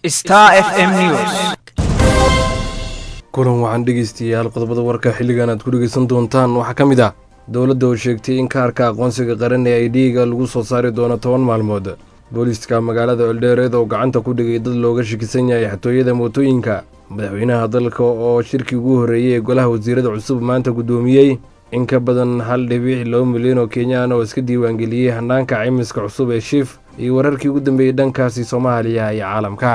Star FM News. kulan waxaan dhegeystayaal qodobada warka xilligan aad ku dhegeysan doontaan waxaa ka mid ah dowladda oo sheegtay in kaarka aqoonsiga qaran ee idhiiga lagu soo saari doono toban maalmood booliiska magaalada eldheereed oo gacanta ku dhigay dad looga shakisan yahay xatooyada mootooyinka madaxweynaha dalka oo shirkii ugu horreeyey ee golaha wasiirada cusub maanta guddoomiyey in ka badan hal dhibic laba milyan oo kenyaan oo iska diiwaangeliyey hanaanka caymiska cusub ee shiif iyo wararkii ugu dambeeyey dhankaasi soomaaliya iyo caalamka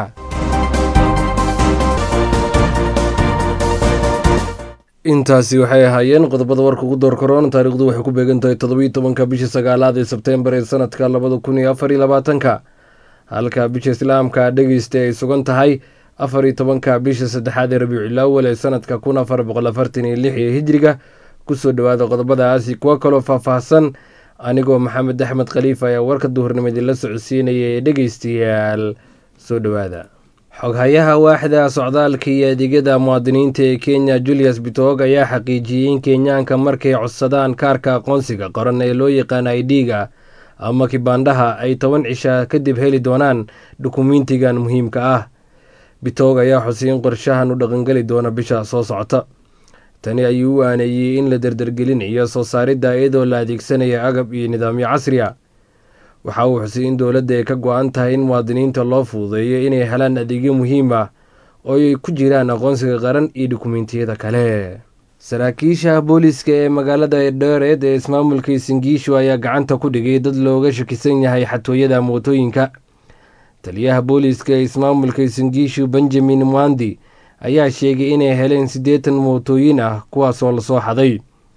intaasi waxay ahaayeen qodobada warka ugu door karoon taariikhdu waxay ku beegan tahay toddobiyo tobanka bisha sagaalaad ee sebteembar ee sanadka labada kun iyo afar iyo labaatanka halka bisha islaamka dhegeysta ay sugan tahay afar iyo tobanka bisha saddexaad ee rabiiculaawal ee sanadka kun afar boqol afartan iyo lix ee hijriga kusoo dhowaada qodobadaasi kuwo kaloo faahfaahsan anigoo maxamed axmed khaliif ayaa warka duhurnimo idinla socodsiinaya ee dhegeystayaal soo dhowaada xoghayaha waaxda socdaalka iyo adeegyada muwaadiniinta ee kenya julius bitoog ayaa xaqiijiyey in kenyaanka markay codsadaan kaarka aqoonsiga qoran ee loo yaqaana idhiga ama kibaandhaha ay toban cisha kadib heli doonaan dukumiintigan muhiimka ah bitoog ayaa xusay in qorshahan u dhaqangeli doona bisha soo socota tani ayuu u aaneeyey in la dardargelinayo soo saaridda iyadoo la adeegsanaya agab iyo nidaamyo casri a waxa uu xusay in dowladda ay ka go-an tahay in muwaadiniinta loo fududeeyo inay helaan adeegyo muhiim ah oo ay ku jiraan aqoonsiga qaran iyo dukumiintiyada kale saraakiisha booliiska ee magaalada eldheereed ee ismaamulka singiishu ayaa gacanta ku dhigay dad looga shakisan yahay xatooyada mootooyinka taliyaha booliiska ee ismaamulka singiishu benjamin mwandi ayaa sheegay inay heleen siddeetan mootooyin ah kuwaasoo lasoo xaday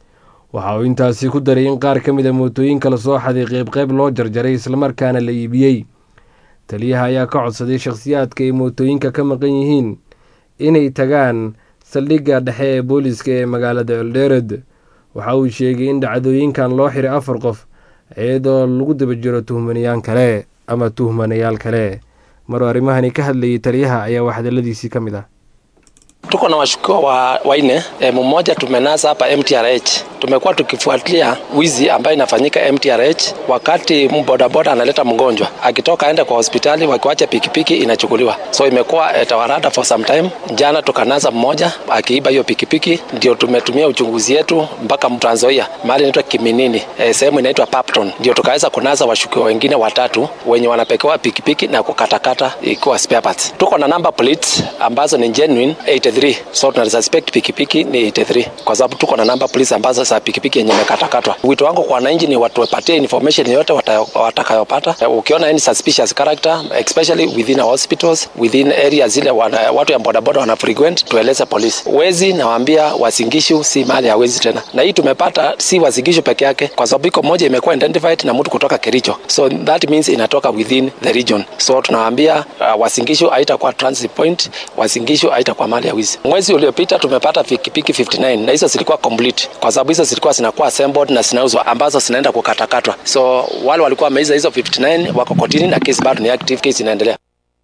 waxa uu intaasi ku daray in qaar ka mid a mootooyinka lasoo xaday qeybqeyb loo jarjaray islamarkaana la iibiyey taliyaha ayaa ka codsaday shakhsiyaadka ay mootooyinka ka maqan yihiin inay tagaan saldhigga dhexe ee booliiska ee magaalada eldheered waxa uu sheegay in dhacdooyinkan loo xiray afar qof iyadoo lagu daba jiro tuhmanayaan kale ama tuhmanayaal kale maruu arrimahani ka hadlayay taliyaha ayaa waxhadaladiisii ka mid ah Tuko na washukiwa wa waine e, mmoja tumenasa hapa MTRH. Tumekuwa tukifuatilia wizi ambayo inafanyika MTRH wakati bodaboda analeta mgonjwa akitoka aende kwa hospitali, wakiwacha pikipiki inachukuliwa. So imekuwa etawarada for some time. Jana tukanasa mmoja akiiba hiyo pikipiki, ndio tumetumia uchunguzi yetu mpaka Trans Nzoia mahali inaitwa Kiminini, e, sehemu inaitwa Papton, ndio tukaweza kunasa washukiwa wengine watatu wenye wanapekewa pikipiki na kukatakata ikiwa spare parts. Tuko na number plates ambazo ni genuine 83 so tuna suspect pikipiki ni 83 kwa sababu tuko na number police ambazo za pikipiki yenye imekatakatwa. Wito wangu kwa wananchi ni watu wapatie information yote watakayopata. Uh, ukiona any suspicious character especially within our hospitals within areas zile wana, watu ya bodaboda wana frequent, tueleze polisi. Wezi nawaambia Wasingishu si mali ya wezi tena, na hii tumepata si Wasingishu peke yake, kwa sababu iko moja imekuwa identified na mtu kutoka Kericho, so that means inatoka within the region. So tunawaambia uh, Wasingishu haitakuwa transit point, Wasingishu haitakuwa mali ya wizi. Mwezi uliopita tumepata pikipiki 59 na hizo zilikuwa complete, kwa sababu hizo zilikuwa zinakuwa assembled na zinauzwa, ambazo zinaenda kukatakatwa. So wale walikuwa wameiza hizo 59 wako kotini na kesi bado ni active, kesi inaendelea.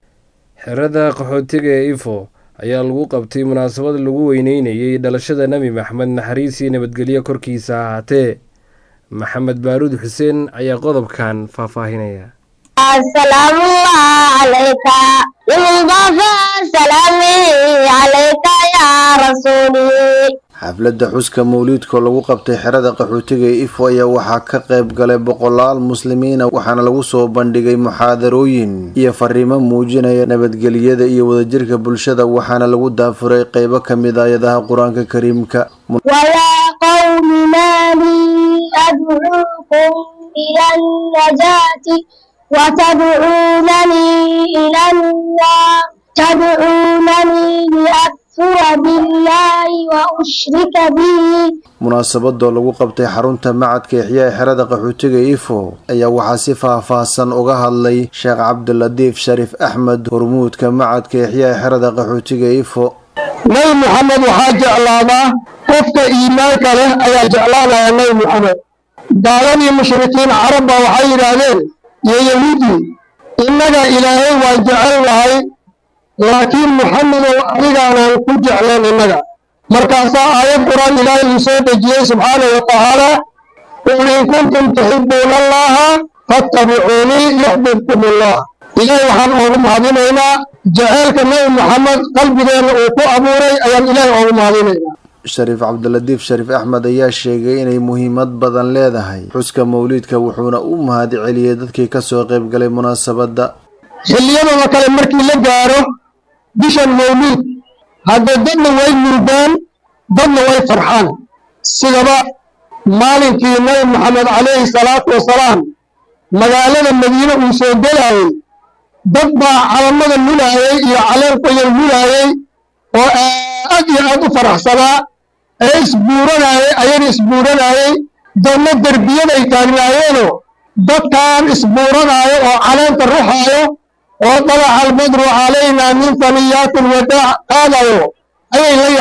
xerada qaxootiga ee ifo ayaa lagu qabtay munaasabad lagu weyneynayey dhalashada nebi maxamed naxariisii nabadgelyo korkiisa ahaatee maxamed baaruud xuseen ayaa qodobkan faahfaahinaya السلام الله عليك المضافى سلامي عليك يا رسولي xafladda xuska mawliidkoo lagu qabtay xerada qaxootiga ee ifo ayaa waxaa ka qayb galay boqolaal muslimiina waxaana lagu soo bandhigay muxaadarooyin iyo fariimo muujinaya nabadgelyada iyo wadajirka bulshada waxaana lagu daafuray qeybo ka mid ayadaha qur-aanka kariimka ويا قوم ما لي أدعوكم إلى النجاة وتدعونني إلى النار تدعونني لأكفر بالله وأشرك به munaasabadoo lagu qabtay xarunta macadka ixyaa ee xerada qaxootiga ifo ayaa waxaa si faahfaahsan uga hadlay sheekh cabdilatiif shariif axmed hormuudka macadka ixyaa ee xerada qaxootiga ifo nabi moxamed waxaa jeclaadaa qofka iimaanka leh ayaa jeclaanaya nabi moxamed gaaladii mushrikiin carabba waxay yidhaahdeen iyo yahuudi innaga ilaahay waan jecel nahay laakiin muxamedow adigaanaan ku jeclayn innaga markaasaa aayad qur-aan ilaahay uu soo dejiyey subxaanahu wa tacaala qul in kuntum tuxibuuna allaha fattabicuunii yuxbibkum allah ilaahay waxaan oogu mahadinaynaa jaceylka nabi maxamed qalbigeenna uu ku abuuray ayaan ilaahay oogu mahadinaynaa shariif cabdilatiif shariif axmed ayaa sheegay inay muhiimad badan leedahay xuska mawliidka wuxuuna u mahad celiyey dadkii kasoo qayb galay munaasabadda xilliyadooda kale markii la gaaro bishan mawliid haddee dadna way murdaan dadna way farxaan sidaba maalinkii nabi maxamed calayhi salaatu wasalaam magaalada madiine uu soo gelaayey dad baa calamada lulaayey iyo caleenkoyar lulaayey oo aad iyo aad u faraxsanaa ee isbuuranaayey ayana isbuuranaayey dadna derbiyaday taagnaayeenoo dadkan isbuuranaayo oo caleenta ruxaayo oo dalaca albadru calaynaa min faniyaati lwadaac qaadayo ayay la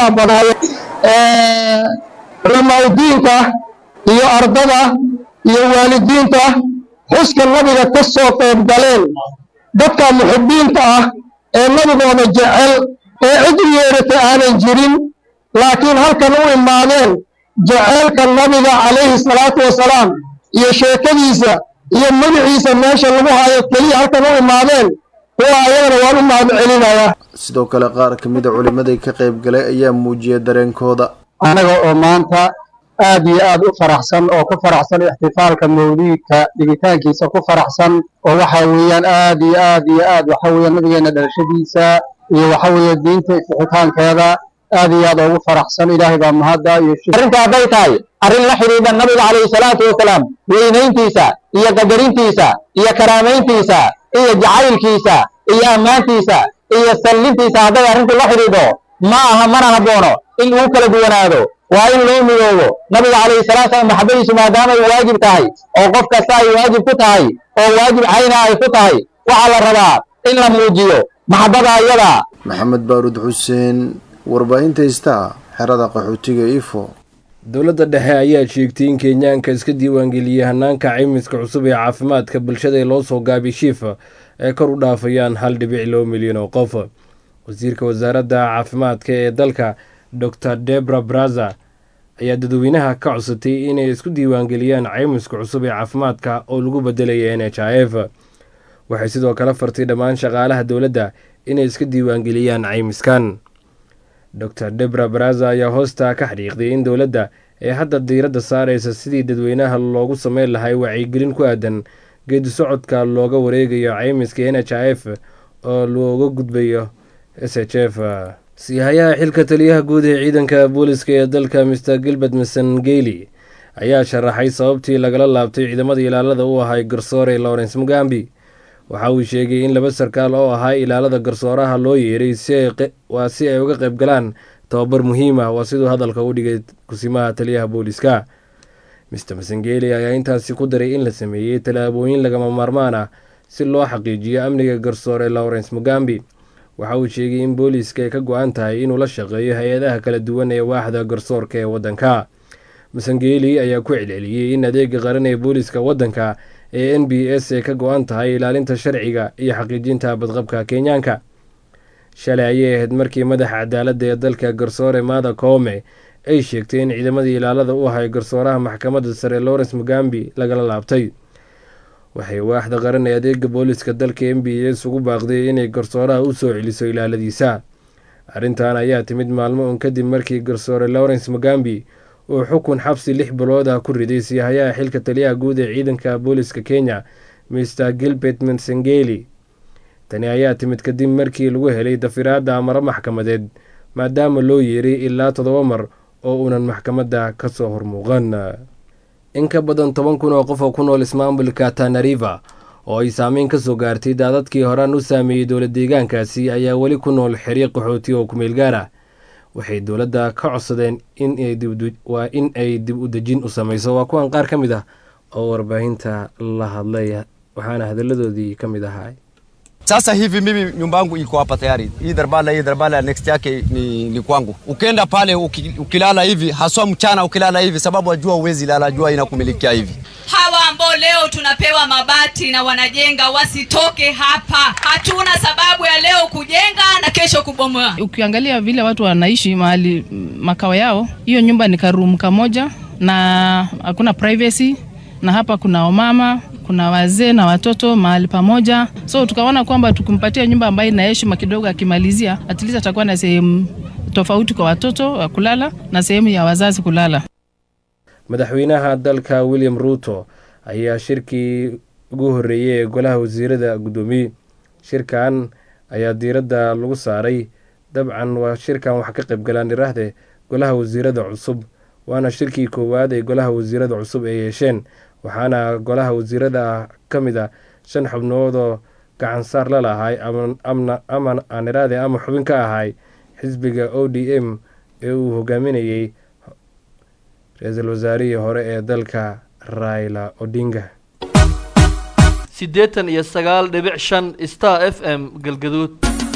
yaabanaayeen culamaauddiinka iyo ardada iyo waalidiinta xuska nabiga ka soo qayb galeen dadka muxibbiinta ah ee nabigooda jecel ee cid u yeeratay aanan jirin laakiin halkan u imaadeen jeceylka nabiga calayhi salaatu wasalaam iyo sheekadiisa iyo magaciisa meesha lagu hayo keliya halkan u imaadeen kuwa ayagana waan u mahad celinayaa sidoo kale qaar ka mida culimmadii ka qayb galay ayaa muujiyay dareenkooda annaga oo maanta aad iyo aad u faraxsan oo ku faraxsan ixtifaalka mawliidka dhigitaankiisa ku faraxsan oo waxa weeyaan aad iyo aad iyo aad waxa weeyaan nabigeena dhalashadiisa iyo waxa weeye diinta ifixitaankeeda aad iyo aad ugu faraxsan ilaahay baa mahadda iyo arrinta hadday tahay arrin la xidhiidha nabiga calayhi salaatu wasalaam weynayntiisa iyo qadarintiisa iyo karaamayntiisa iyo jacaylkiisa iyo ammaantiisa iyo sallintiisa hadday arrintu la xidhiidho ma aha mana habboono in uu kala duwanaado waa in loo midoobo nabiga calayhi salaatu salaam maxabadiisu maadaama ay waajib tahay oo qof kasta ay waajib ku tahay oo waajib cayna ay ku tahay waxaa la rabaa in la muujiyo maxabbada ayada maxamed baaruud xuseen warbaahinta istaa xerada qaxootiga ifo dowladda dhexe ayaa sheegtay in kenyaanka iska diiwaangeliyey hanaanka caymiska cusub ee caafimaadka bulshada ee loo soo gaabay shiifa ay kor u dhaafayaan hal dhibic loo milyan oo qof wasiirka wasaaradda caafimaadka ee dalka dor debra braza ayaa dadweynaha ka codsatay inay isku diiwaangeliyaan caymiska cusub ee caafimaadka oo lagu bedelaya n h i f waxay sidoo kale fartay dhammaan shaqaalaha dowladda inay iska diiwaangeliyaan caymiskan dor debra braza ayaa hoosta ka xadhiiqday in dowladda ee hadda diiradda saaraysa sidii dadweynaha loogu sameyn lahay wacyigelin ku aadan geedi socodka looga wareegayo caymiska n h i f oo looga gudbayo s h f siihayaha xilka taliyaha guud ee ciidanka booliska ee dalka mr gilbert masangeli ayaa sharaxay sababtii lagala laabtay ciidamada ilaalada u ahay garsoore lawrence mugambi waxa uu sheegay in laba sarkaal oo ahaa ilaalada garsooraha loo yeeray waa si ay uga qayb galaan tababar muhiim ah waa siduu hadalka u dhigay kusimaha taliyaha booliska mr masangeli ayaa intaasi ku daray in la sameeyey tallaabooyin lagama maarmaan ah si loo xaqiijiyo amniga garsoore lawrence mugambi waxa uu sheegay in booliiska ay ka go-an tahay inuu la shaqeeyo hay-adaha kala duwan ee waaxda garsoorka ee waddanka masangeli ayaa ku celceliyey in adeega qaran ee booliiska waddanka ee n b s ay ka go-an tahay ilaalinta sharciga iyo xaqiijinta badqabka kenyaanka shalay ayay ahayd markii madaxa cadaaladda ee dalka garsoore maada koome ay sheegtay in ciidamadii ilaalada u ahay garsooraha maxkamadda sare lawrence mugambi lagala laabtay waxay waaxda qaran ee adeega booliska dalka m b s ugu baaqday inay garsooraha u soo celiso ilaaladiisa arrintan ayaa timid maalmo un kadib markii garsoore lawrence mugambi uu xukun xabsi lix bilood ah ku riday siihayaha xilka taliyaha guud ee ciidanka booliska kenya mr gilbert mansangeli tani ayaa timid kadib markii lagu helay dafiraadda amaro maxkamadeed maadaama loo yeeray ilaa toddoba mar oo uunan maxkamadda ka soo hormuuqan in ka badan toban kun oo qof oo ku nool ismaamulka tanariva oo ay saameyn ka soo gaartay daadadkii horaan u saameeyey dowla deegaankaasi ayaa weli ku nool xiriiq qaxooti oo kumeel gaar ah waxay dowladda ka codsadeen waa in ay dib u dejin u sameyso waa kuwan qaar ka mid ah oo warbaahinta la hadlay waxaana hadalladoodii ka mid ahaa Sasa hivi mimi nyumba yangu iko hapa tayari, hii darbala hii darbala next yake ni, ni kwangu. Ukienda pale uki, ukilala hivi haswa mchana ukilala hivi, sababu ajua uwezi lala, jua inakumilikia hivi. Hawa ambao leo tunapewa mabati na wanajenga wasitoke hapa. Hatuna sababu ya leo kujenga na kesho kubomoa. Ukiangalia vile watu wanaishi mahali makao yao, hiyo nyumba ni karumu kamoja na hakuna privacy na hapa kuna wamama, kuna wazee na watoto mahali pamoja, so tukaona kwamba tukimpatia nyumba ambayo ina heshima kidogo, akimalizia at least atakuwa na sehemu tofauti kwa watoto wa kulala na sehemu ya wazazi kulala. madaxweynaha dalka william ruuto ayaa shirkii ugu horreeyey ee golaha wasiirada guddoomiyey shirkan ayaa diiradda lagu saaray dabcan waa shirkan wax ka qayb galaan iraahde golaha wasiirada cusub waana shirkii koowaad ee golaha wasiirada cusub ay yeesheen waxaana golaha wasiirada ka mid a shan xubnoodoo gacansaar la lahay ama aan iraahde ama xubin ka ahay xisbiga o d m ee uu hogaaminayey ra-iisul wasaarihii hore ee dalka raila odinga siddeetan iyo sagaal dhibic shan star f m galgaduud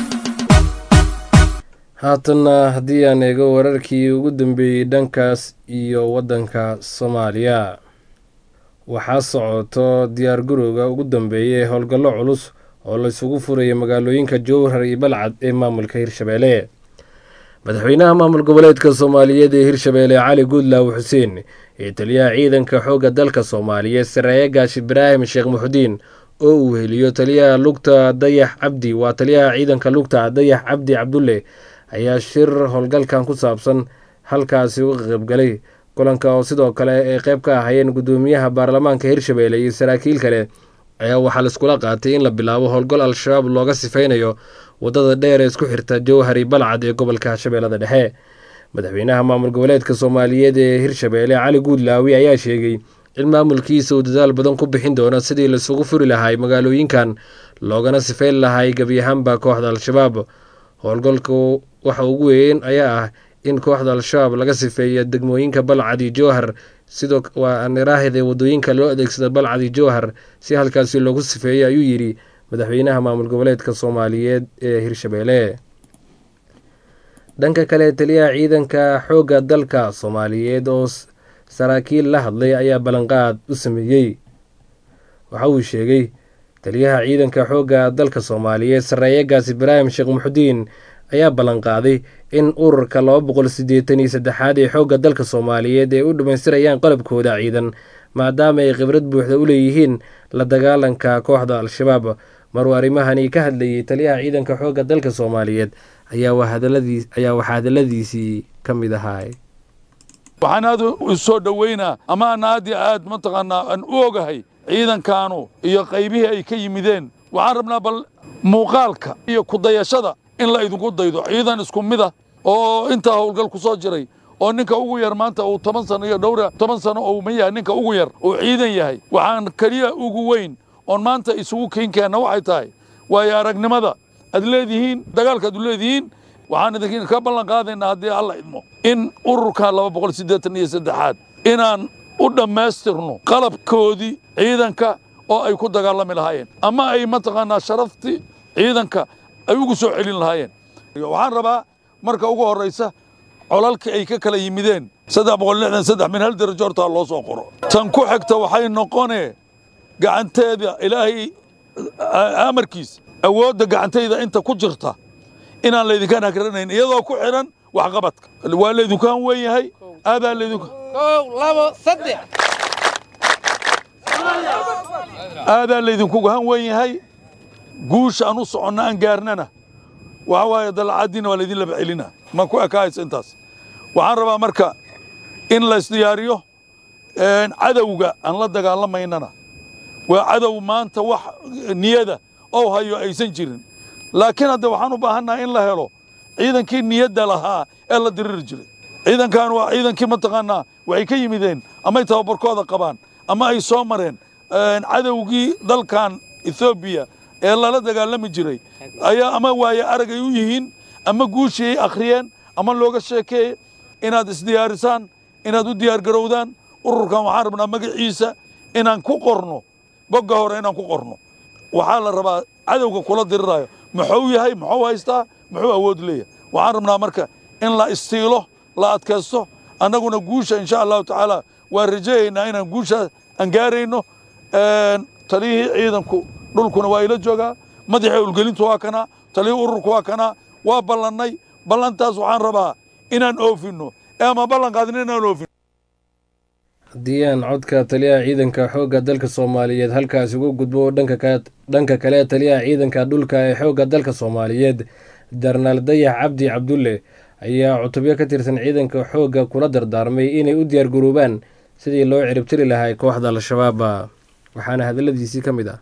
haatanna haddii aan eego wararkii ugu dambeeyey dhankaas iyo waddanka soomaaliya waxaa socoto diyaar garowga ugu dambeeya ee howlgallo culus oo laysugu furaya magaalooyinka jowhar iyo balcad ee maamulka hirshabeelle madaxweynaha maamul goboleedka soomaaliyeed ee hirshabeelle cali guudlaaw xuseen iyo taliyaha ciidanka xoogga dalka soomaaliyeed sareeye gaash ibraahim sheekh muxudiin oo uu heliyo taliyaha lugta dayax cabdi waa taliyaha ciidanka lugta dayax cabdi cabdulle ayaa shir howlgalkan ku saabsan halkaasi uga qaybgalay kulanka oo sidoo kale ay qayb ka ahayeen guddoomiyaha baarlamaanka hirshabeelle iyo saraakiil kale ayaa waxaa laiskula qaatay in la bilaabo howlgal al-shabaab looga sifaynayo waddada dheer ee isku xirta jowhari balcad ee gobolka shabeellada dhexe madaxweynaha maamul goboleedka soomaaliyeed ee hirshabeelle cali guudlaawi ayaa sheegay in maamulkiisa uu dadaal badan ku bixin doono sidii laisugu furi lahay magaalooyinkan loogana sifayn lahay gebi ahaanba kooxda al-shabaab howlgalku waxa ugu weyn ayaa ah in kooxda al-shabaab laga sifeeya degmooyinka balcad iyo jowhar sidoo waa niraahde wadooyinka loo adeegsada balcad iyo jowhar si halkaasi loogu sifeeyo ayuu yidhi madaxweynaha maamul goboleedka soomaaliyeed ee hirshabeelle dhanka kale taliyaha ciidanka xoogga dalka soomaaliyeed oo saraakiil la hadlay ayaa ballanqaad u sameeyey waxa uu sheegay taliyaha ciidanka xoogga dalka soomaaliyeed sareeye gaas ibraahim sheekh muxudiin ayaa ballanqaaday in ururka laba boqol siddeetan iyo saddexaad ee xoogga dalka soomaaliyeed ay u dhammaystirayaan qalabkooda ciidan maadaama ay khibrad buuxda u leeyihiin la dagaalanka kooxda al-shabaab maruu arrimahani ka hadlayay taliyaha ciidanka xoogga dalka soomaaliyeed ayaa waxaa hadaladiisii ka mid ahaa waxaan aad u soo dhoweynaa ama aan aad iyo aad mataqaanaa aan u ogahay ciidankaanu iyo qaybihii ay ka yimideen waxaan rabnaa bal muuqaalka iyo kudayashada in la idinku daydo ciidan isku mida oo intaa howlgal ku soo jiray oo ninka ugu yar maanta uu toban sano iyo dhowra toban sano oo ma yahay ninka ugu yar uu ciidan yahay waxaan keliya ugu weyn oon maanta isugu keenkeenna waxay tahay waayo aragnimada aad leedihiin dagaalka aad leedihiin waxaan idinka ballan qaadaynaa haddii alla idmo in ururka laba boqol siddeetan iyo saddexaad inaan u dhammaystirno qalabkoodii ciidanka oo ay ku dagaalami lahaayeen ama ay mataqaanaa sharaftii ciidanka ay ugu soo celin lahaayeen waxaan rabaa marka ugu horraysa colalkii ay ka kala yimideen saddex boqol lixdan saddex min hal darajo hortaa loo soo qoro tan ku xigta waxay noqonee gacanteeda ilaahay amarkiis awoodda gacantayda inta ku jirta inaan laydinkaan hagranayn iyadoo ku xidhan waxqabadka waa laydinkaan wen yahay aadaa laydinku aadaa laydinkugu han wen yahay guusha aan u soconna aan gaarnana waxa waaye dalacadiina waa laydin laba celina ma ku ekaaysa intaas waxaan rabaa marka in la isdiyaariyo cadowga aan la dagaalamaynana waa cadow maanta wax niyada oo hayo aysan jirin laakiin hadde waxaan u baahannaha in la helo ciidankii niyadda lahaa ee la diriri jiray ciidankan waa ciidankii mataqaanaa waxay ka yimideen amay tababarkooda qabaan ama ay soo mareen cadowgii dalkan ethoobiya ee lala dagaalami jiray ayaa ama waaye aragay u yihiin ama guushii ay akhriyeen ama looga sheekeeye inaad isdiyaarisaan inaad u diyaargarowdaan ururkan waxaan rabnaa magaciisa inaan ku qorno bogga hore inaan ku qorno waxaa la rabaa cadowga kula diriraayo muxuu yahay muxuu haystaa muxuu awood leeyahay waxaan rabnaa marka in la istiilo la adkaysto annaguna guusha insha allahu tacaala waan rajayaynaa inaan guusha aan gaarayno taliyihii ciidanku dhulkuna waa ila joogaa madaxii ulgelintu waa kanaa taliyihii ururku waa kanaa waa ballannay ballantaas waxaan rabaa inaan oofinno ee ama ballan qaadin inaan oofino haddii aan codka taliyaha ciidanka xoogga dalka soomaaliyeed halkaasi uga gudbo dhanka kale taliyaha ciidanka dhulka ee xoogga dalka soomaaliyeed jarnaal dayax cabdi cabdulle ayaa cutubyo ka tirsan ciidanka xoogga kula dardaarmay inay u diyaargaroobaan sidii loo ciribtiri lahay kooxda al-shabaab waxaana hadaladiisii ka mid ah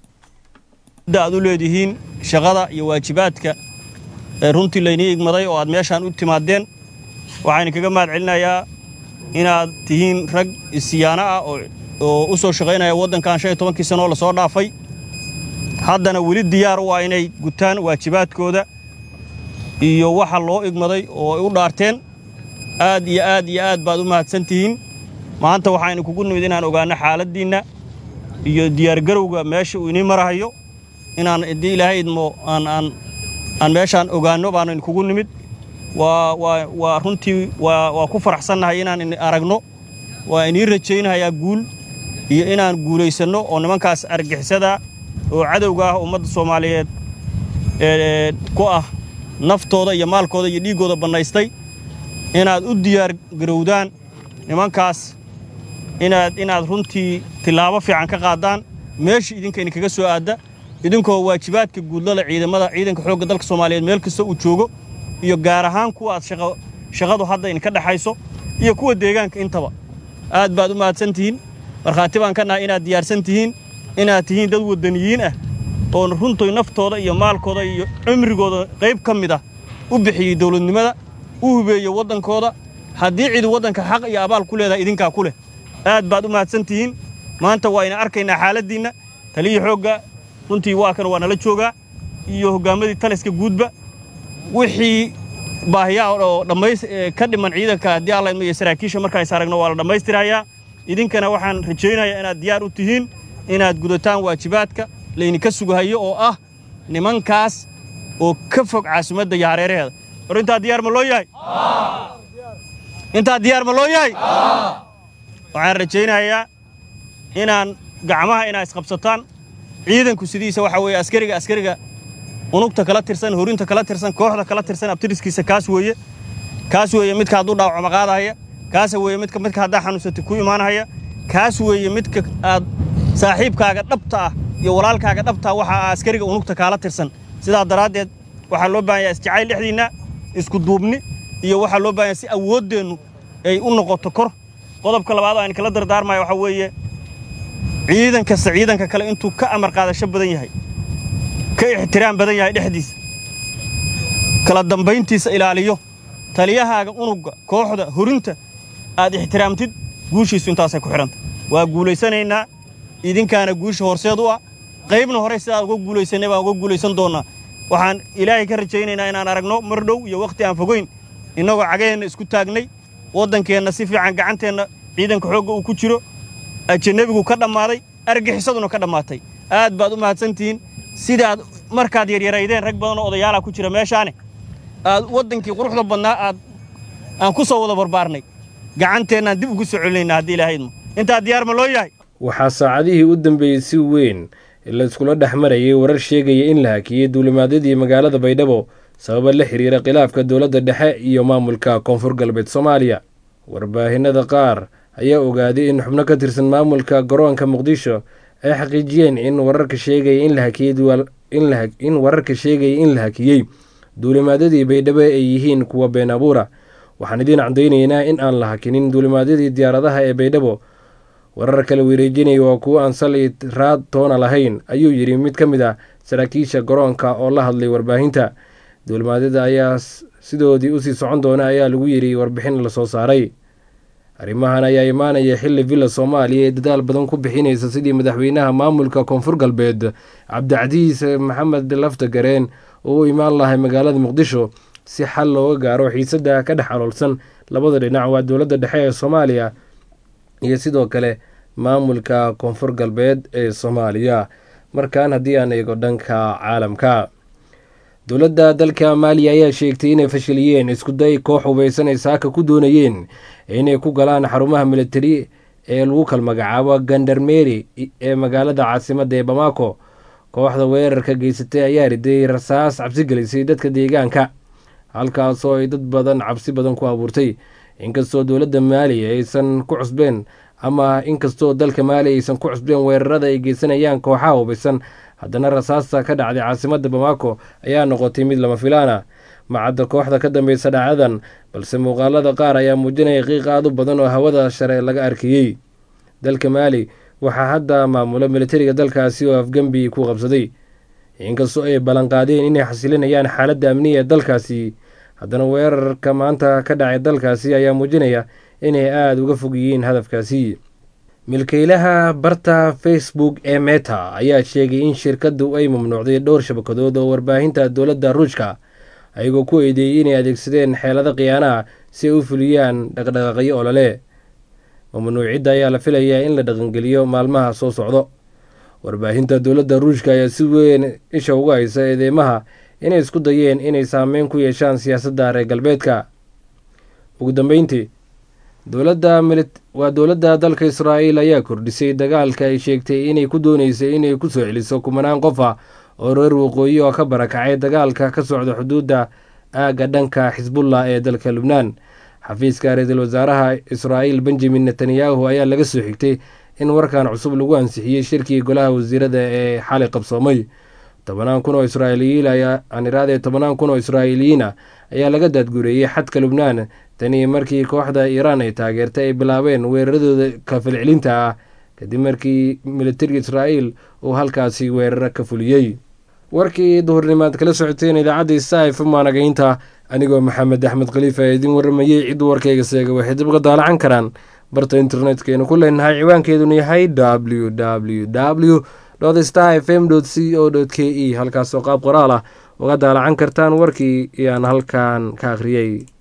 aad u leedihiin shaqada iyo waajibaadka ee runtii laynii igmaday oo aad meeshaan u timaadeen waxaan kaga mahad celinayaa inaad tihiin rag isiyaano ah oo u soo shaqaynaya waddankan shan iyo tobankii sanoo lasoo dhaafay haddana weli diyaar u ah inay gutaan waajibaadkooda iyo waxa loo igmaday oo ay u dhaarteen aad iyo aad iyo aad baad u mahadsan tihiin maanta waxaynu kugu nimid inaan ogaanno xaaladdiinna iyo diyaargarowga meesha uu inii marahayo inaan haddii ilaahay idmo aan aan aan meeshaan ogaanno baanu kugu nimid waa waa waa runtii waa waa ku faraxsannahay inaan aragno waa inii rajaynahayaa guul iyo inaan guulaysanno oo nimankaas argixisada oo cadowga ah ummadda soomaaliyeed ee ku ah naftooda iyo maalkooda iyo dhiiggooda bannaystay inaad u diyaar garowdaan nimankaas inaad inaad runtii tillaabo fiican ka qaaddaan meesha idinka idinkaga soo aadda idinkoo waajibaadka guudlada ciidamada ciidanka xoogga dalka soomaaliyeed meel kasta uu joogo iyo gaar ahaan kuwa aad shaqadu hadda idinka dhexayso iyo kuwa deegaanka intaba aad baad u mahadsan tihiin markhaati baan ka nahay inaad diyaarsan tihiin inaad tihiin dad waddaniyiin ah oo runtoy naftooda iyo maalkooda iyo cimrigooda qayb ka mid ah u bixiyey dowladnimada u hubeeyey waddankooda haddii cidi waddanka xaq iyo abaal ku leedahay idinkaa ku leh aad baad u mahadsan tihiin maanta waa ina arkaynaa xaaladdiinna taliyii xoogga runtii waa kan waa nala joogaa iyo hoggaamadii taliska guudba wixii baahiyaa oo dhammays ka dhiman ciidanka haddii alla idmo iyo saraakiisha markaas aragno waa la dhammaystirayaa idinkana waxaan rajaynayaa inaad diyaar u tihiin inaad gudataan waajibaadka laydinka sugahayo oo ah nimankaas oo ka fog caasimadda iyo hareeraheeda war intaa diyaar ma loo yahay intaa diyaar ma loo yahay waxaan rajaynayaa inaan gacmaha inaad isqabsataan ciidanku sidiisa waxa weeye askariga askariga unugta kala tirsan horinta kala tirsan kooxda kala tirsan abtiriskiisa kaas weeye kaas weeye midka hadduu dhaawacma qaadahaya kaas weeye midka midka haddaa xanuunsatay ku imaanahaya kaas weeye midka aad saaxiibkaaga dhabta ah iyo walaalkaaga dhabta ah waxa askariga unugta kaala tirsan sidaa daraaddeed waxaa loo baahan yahay isjacayl dhexdiinna isku duubni iyo waxaa loo baahan yahay si awooddeennu ay u noqoto kor qodobka labaad oo aan kala dardaarmaya waxaa weeye ciidan kasta ciidanka kale intuu ka amar qaadasho badan yahay ka ixtiraam badan yahay dhexdiisa kala dambayntiisa ilaaliyo taliyahaaga unugga kooxda horinta aad ixtiraamtid guushiisu intaasay ku xidhanta waa guulaysanaynaa idinkaana guusha horseed u ah qaybna horey sidaad uga guulaysanay baan uga guulaysan doonnaa waxaan ilaahay ka rajaynaynaa inaan aragno mar dhow iyo wakhti aan fogayn innagoo cagaheenna isku taagnay waddankeenna si fiican gacanteenna ciidanka xoogga uu ku jiro ajanebigu ka dhammaaday argixisaduna ka dhammaatay aad baad u mahadsantihiin sidaad markaad yaryaraydeen rag badan oo odayaalaa ku jira meeshaane aad waddankii quruxda badnaa aad aan ku soo wada barbaarnay gacanteennaan dib ugu soo celinaynaa haddii ilahaydmo intaa diyaar ma loo yahay waxaa saacadihii u dambeeyey si weyn la iskula dhex marayay warar sheegaya in la hakiyey duulimaadyadii magaalada baydhabo sababa la xiriira khilaafka dowladda dhexe iyo maamulka koonfur galbeed soomaaliya warbaahinada qaar ayaa ogaaday in xubno ka tirsan maamulka garoonka muqdisho ay xaqiijiyeen in wararka sheegaya in la hakiyey in wararka sheegaya in la hakiyey duulimaadyadii baydhabo ay yihiin kuwa been abuura waxaan idiin cadaynaynaa in aan la hakinin duulimaadyadii diyaaradaha ee baydhabo warar kala wareejinaya waa kuwo aan sali raad toona lahayn ayuu yidhi mid ka mid ah saraakiisha garoonka oo la hadlay warbaahinta duulimaadyada ayaa sidoodii usii socon doona ayaa lagu yidhi warbixin lasoo saaray arrimahan ayaa imaanaya xilli villa soomaaliya ee dadaal badan ku bixinaysa sidii madaxweynaha maamulka koonfur galbeed cabdicasiis maxamed lafta gareen oo u imaan lahay magaalada muqdisho si xal looga gaaro xiisada ka dhex aloolsan labada dhinac waa dowladda dhexe ee soomaaliya iyo sidoo kale maamulka koonfur galbeed ee soomaaliya markan haddii aan eego dhanka caalamka dowladda dalka maaliya ayaa sheegtay inay fashiliyeen iskuday koox hubaysan ay saaka ku doonayeen inay ku galaan xarumaha militari ee lagu kal magacaabo gandarmeri ee magaalada caasimadda ee bamako kooxda weerarka geysatay ayaa riday rasaas cabsi gelisay dadka deegaanka halkaasoo ay dad badan cabsi badan ku abuurtay inkastoo dowladda maaliya aysan ku cusbeen ama inkastoo dalka maali aysan ku cusbeen weerarada ay geysanayaan kooxaha hubaysan haddana rasaasta ka dhacday caasimadda bamako ayaa noqotay mid lama filaana macadda kooxda ka dambeysa dhacadan balse muuqaalada qaar ayaa muujinaya qiiq aad u badan oo hawada share laga arkayey dalka maali waxaa hadda maamula militariga dalkaasi oo afgembi ku qabsaday inkastoo ay ballanqaadeen inay xasilinayaan xaaladda amniga ee dalkaasi haddana weerarka maanta ka dhacay dalkaasi ayaa muujinaya inay aada uga fog yihiin hadafkaasi milkeylaha barta facebook ee meta ayaa sheegay in shirkaddu ay mamnuucday dhowr shabakadood oo warbaahinta dowladda ruushka ayagoo ku eedeeyey inay adeegsadeen xeelado khiyaanaha si ay u fuliyaan dhaqdhaqaaqyo olole mamnuucidda ayaa la filayaa in la dhaqangeliyo maalmaha soo socdo warbaahinta dowladda ruushka ayaa si weyn isha uga haysa eedeymaha inay isku dayeen inay saameyn ku yeeshaan siyaasadda reer galbeedka ugu dambeyntii dowladda waa dowladda dalka israa'iil ayaa kordhisay dagaalka ay sheegtay inay ku dooneysay inay ku soo celiso kumanaan qof ah oo reer waqooyi oo ka barakacay dagaalka ka socda xuduudda aagga dhanka xisbullah ee dalka lubnaan xafiiska ra-iisul wasaaraha israa'iil benjamin netanyahu ayaa laga soo xigtay in warkan cusub lagu ansixiyey shirkii golaha wasiirada ee xalay qabsoomay tobanaan kun oo israa'iiliyiin aan iraadee tobanaan kun oo israa'iiliyiin ah ayaa laga daadgureeyey xadka lubnaan tanii markii kooxda iiraan ay taageertay ay bilaabeen weeraradooda kafalcelinta ah kadib markii militariga israa'iil uu halkaasi weeraro ka fuliyey warkii duhurnimaad kala socoteen idaacadda saif maanagaynta anigoo maxamed axmed khaliif ee idiin waramayey ciddu warkayga seega waxay dib uga daalacan karaan barta internetkaynu ku leenahay ciwaankeeduna yahay w w w star f m c o k e halkaasoo qaab qoraal ah uga daalacan kartaan warkii iyaan halkan ka akhriyey